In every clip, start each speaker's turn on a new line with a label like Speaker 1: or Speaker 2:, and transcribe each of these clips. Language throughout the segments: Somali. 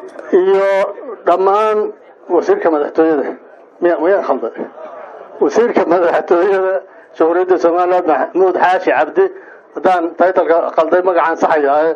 Speaker 1: iyo dhammaan wasiirka madaxtooyada miya miyaa khalda wasiirka madaxtooyada jamhuuriyadda somaliland maxamuud xaashi cabdi haddaan taytalka khalday magacaan saxayaaye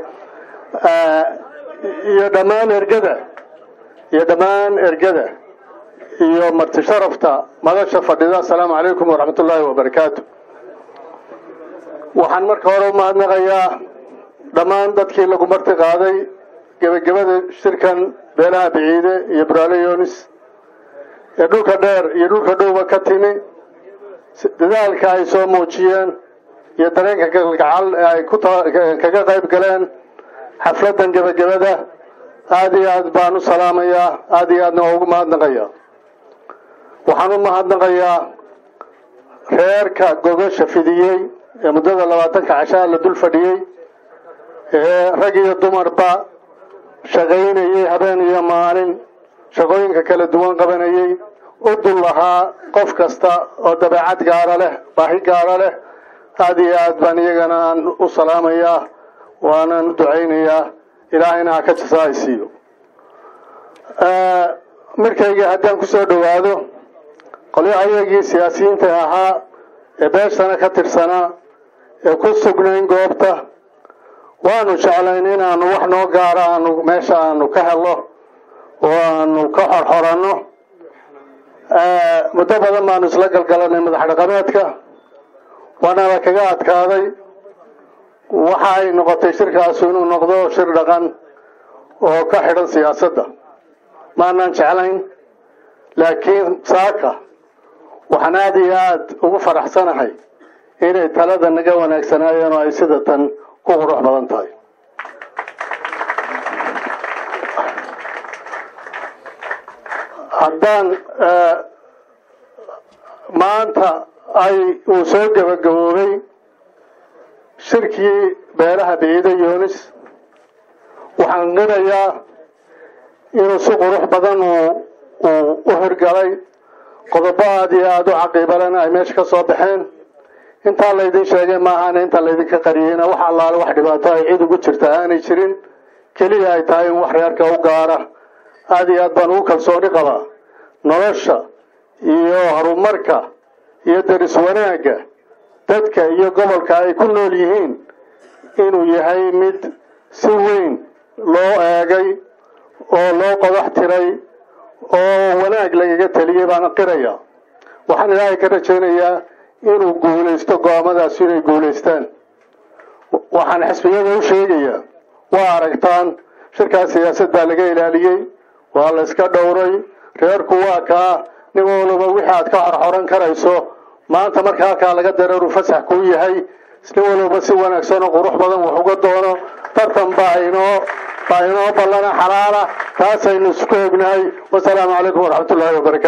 Speaker 1: iyo dhammaan ergada iyo dhammaan ergada iyo marti sharafta madasha fadhida assalaamu calaykum waraxmat ullaahi wabarakaatu waxaan marka hore u mahadnaqayaa dhammaan dadkii lagu marti qaaday gebagabada shirkan beelaha biciide iyo buraale yonis ee dhulka dheer iyo dhulka dhowba ka timi dadaalka ay soo muujiyeen iyo dareenka kalgacal ee ay ku kaga qayb galeen xafladdan gebagabada aada iyo aad baan u salaamayaa aada iyo aadna waa ugu mahadnaqayaa waxaan u mahadnaqayaa reerka gogasha fidiyey ee muddada labaatanka cashaa la dul fadhiyey ee rag iyo dumarba shaqaynayey habeen iyo maalin shaqooyinka kala duwan qabanayey u dul lahaa qof kasta oo dabeecad gaara leh baahi gaara leh aada iyo aad baan iyagana aan u salaamayaa waanaan u ducaynayaa ilaahayna ha ka jasaa siiyo markayga haddaan kusoo dhowaado qolyahayagii siyaasiyiinta ahaa ee beeshana ka tirsanaa ee ku sugnayn goobta waanu jeclayn inaanu wax noo gaaro aanu meesha aanu ka helo oo aanu ka xorxoranno muddo badan baanu isla galgalanay madax dhaqameedka waanala kaga adkaaday waxa ay noqotay shirkaasu inuu noqdo shir dhaqan oo ka xidhan siyaasadda maanaan jeclayn laakiin saaka waxaan aada iyo aada ugu faraxsanahay inay talada naga wanaagsanaayeen oo ay sida tan ku qurux badan tahay haddaan maanta ay uu soo gebagaboobay shirkii beelaha biciide yunis waxaan qirayaa inuu si qurux badan uu u hirgalay qodobo aada iyo aada u caqiibalena ay meesha ka soo baxeen intaa laydin sheegay maahaana intaa laydinka qariyeyna wax allaale wax dhibaato ay cid ugu jirta aanay jirin keliya ay tahay in wax reerka u gaara aada iyo aad baan ugu kalsooni qabaa nolosha iyo horumarka iyo daris wanaagga dadka iyo gobolka ay ku nool yihiin inuu yahay mid si weyn loo eegay oo loo qodax tiray oo wanaag lagaga teliyey baana qiraya waxaan ilaahay ka rajaynayaa inuu guulaysto go-aamadaasi inay guulaystaan waxaan xisbiyada u sheegayaa waa aragtaan shirkaas siyaasad baa laga ilaaliyey waa la iska dhowray reerku waa kaa nin walba wixii aad ka xorxoran karayso maanta marka halkaa laga dareeru fasax kuu yahay nin walba si wanaagsan oo qurux badan wax uga doono tartan baa inoo baa inoo ballana xalaala taasaynu isku ognahay wasalaamu calaykum waraxmat ullaahi wabarakatu